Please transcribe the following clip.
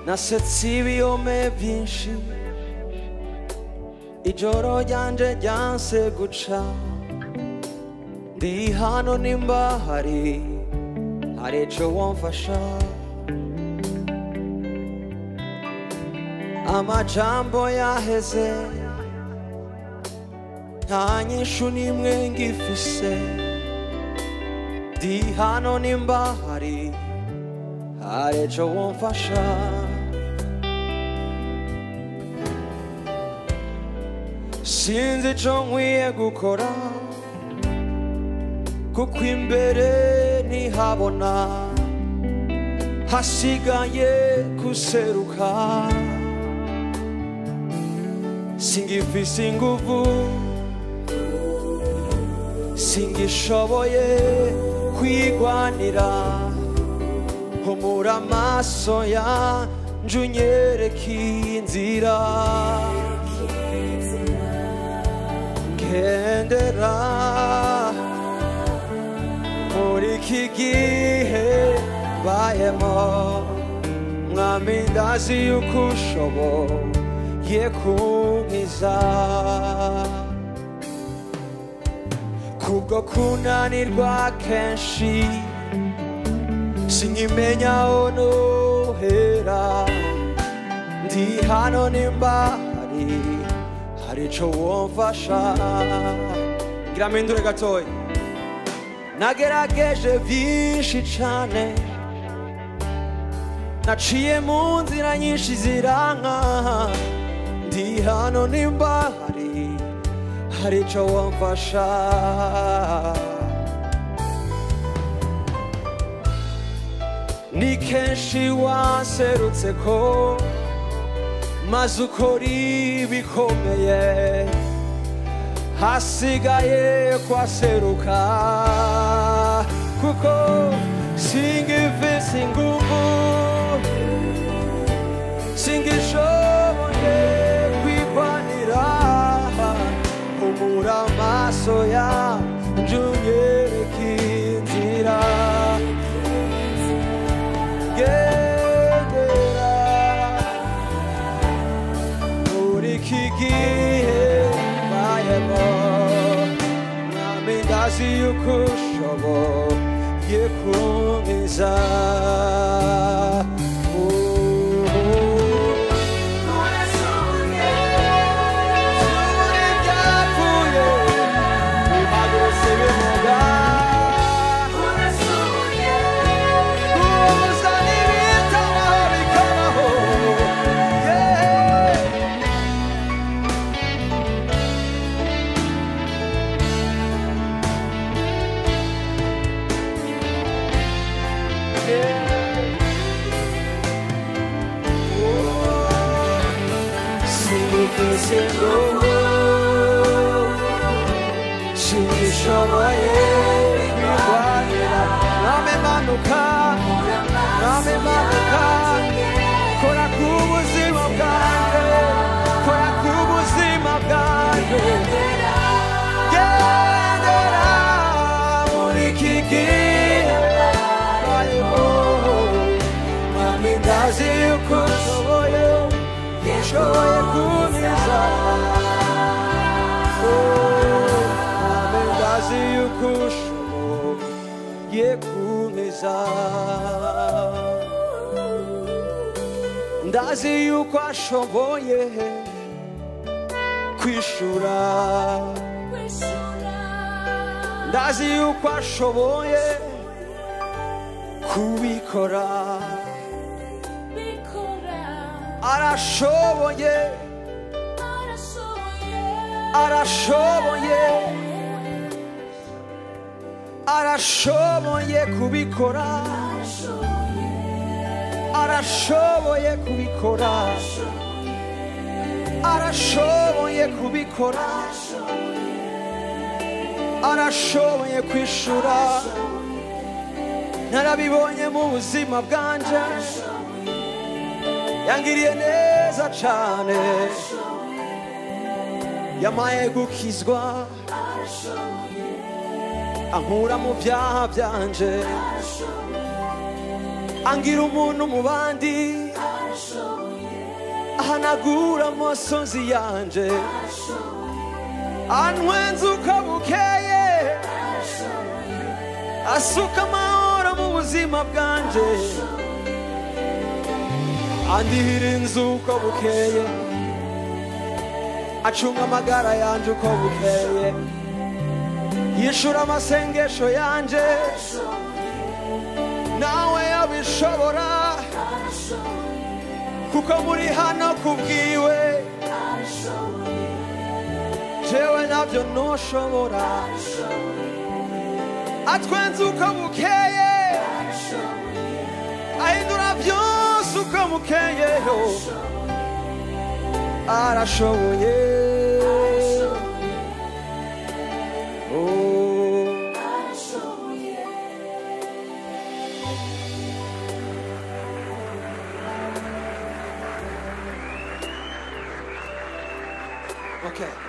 nasetse ibiyome byinshi ijoro ryanje ryanse guca ndi hano nimba hari hari ico womfasha amajambo yaheze nta nyishu n'imwe ngifise ndi hano nimba hari hari ico womfasha sinzi ico nkwiye gukora kuko imbere ntihabona hasigaye guseruka singifise inguvu singishoboye kwigwanira humura amaso yanje unyereka inzira ngendera muri iki gihe bayemo mwami ndazi yuko ushoboye kunkiza kubwo kunanirwa kenshi sinkimenya aho nohera ndi hano nimba hari hari ico womfasha ngira mpindure gatoya nagerageje byinshi cane naciye mu nzira nyinshi ziranka ndi hano nimba hari hari ico womfasha ni kenshi waserutse ko maze ukora ibikomeye hasigaye kwaseruka kuko singifise inguvu singishoboye kwigwanira humura amaso yanje unyereka inzira gendera muri iki gihe bayemo mwami ndazi yuko ushoboye kunkiza Muri ibyapfuye, bihagurutse bivuga. Kuza n'ibitabaho bikabaho. Yeah. singisengo singishoboye kwirwanira name manuka name manuka kora ku buzima bwanjye kora ku buzima bwanjye gendera muri iki gihe bayemo mami ndazi yuko ushoboye ushoboye kunkiza mami ndazi yuko ushoboye kunkiza ndazi yuko ashoboye kwishura ndazi yuko ashoboye kubikora arashoboye arashoboye arashoboye kubikora arashoboye kubikora arashoboye kubikora arashoboye kwishura narabibonye mu buzima bwanje yangiriye neza cane yamaye gukizwa ankura mu byaha byanje angira umuntu mu bandi ahanagura amosozi yanje antwenza uko bukeye asuka amahoro mu buzima bwanje andihira inzu uko bukeye acunga amagara yanje uko bukeye yishura amasengesho yanje nawe yabishobora kuko muri hano kubwiwe jewe nabyo ntushobora atwenze uko bukeye ahindura byose uko bukeyeho arashoboye Oh. Okay.